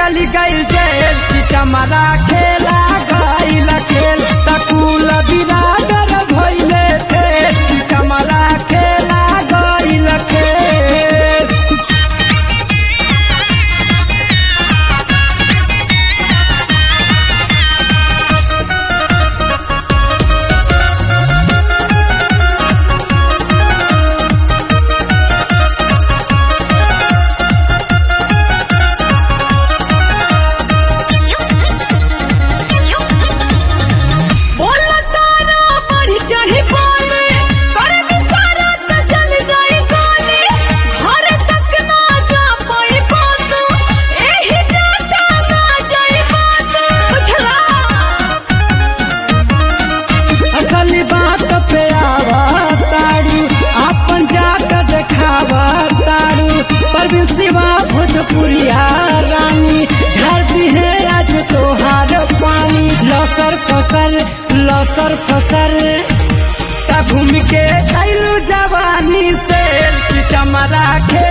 चली गई जेल की चमरा खेला गईल खेल तकुल बिरादर भइले थे की चमरा खेला गईल खेल बोला तारा बढ़ी चढ़ी बोले करे बिसारा त चल जाई गोली घर तक ना जा पाई बात एही जाता ना जाई बात बुझला असली बात पे आवा तारू अपन जात देखावा तारू पर सिवा भोजपुरिया रानी झाड़ती है आज तोहार पानी लसर फसर लसर फसर ता घूम के कैलू जवानी से कि चमरा के